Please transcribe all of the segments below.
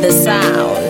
the sound.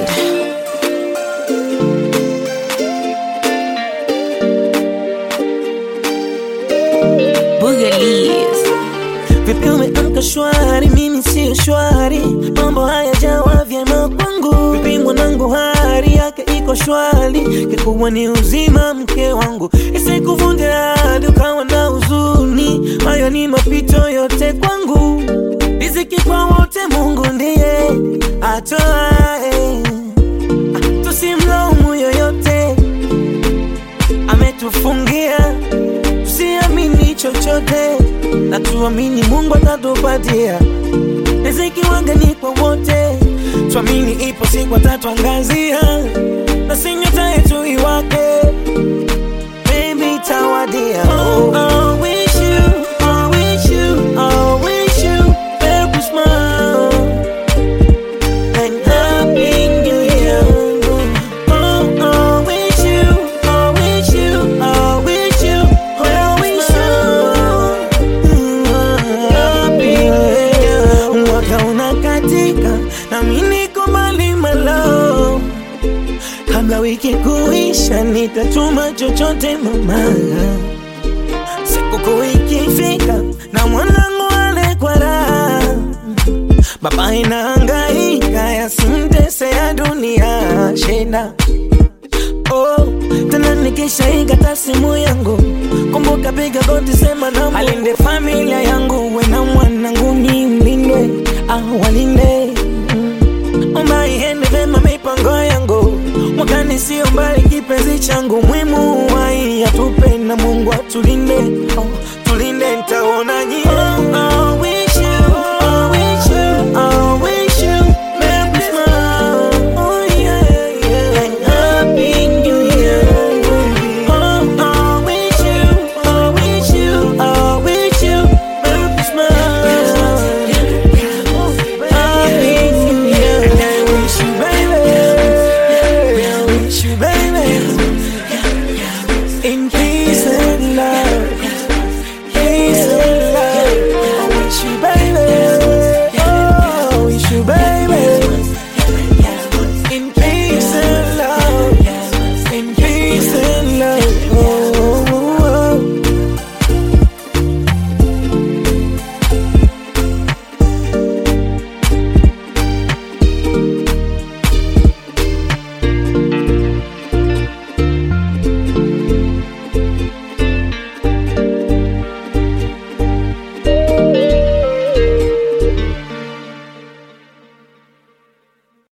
Boogalies. Vipi umeamka shwari, mimi sio shwari, mambo haya jawa vyema kwangu. Vipi mwanangu, hali yake iko shwari, kikubwa ni uzima mke wangu, isikuvunje hadi ukawa na huzuni. Hayo ni mapito yote kwangu, riziki kwa wote, Mungu ndiye atoae, tusimlaumu yoyote, ametufungia tusiamini chochote na tuamini Mungu atatupatia riziki. Wanga ni kwa wote, tuamini ipo siku atatuangazia, na si nyota yetu iwake, baby tawadia. Oh, I wish you, I wish you, I wish you Merry Christmas and Happy New Year. Oh, I wish you, I wish you, I wish you, I wish you Happy New Year. Mwaka unakatika na mimi niko mbali malo, kabla wiki kuisha nitatuma chochote mama, sikukuu ikifika na mwanangu ale kwa raha Baba inahangaika yasimtese ya dunia shida. Oh, tena nikishaikata simu yangu, kumbuka piga goti, sema na alinde familia yangu, we na mwanangu ni mlindwe, ah, walinde Mm. omba iende vema mipango yangu, mwakani sio mbali, kipenzi changu mwimu wai atupe na Mungu atulinde. Oh,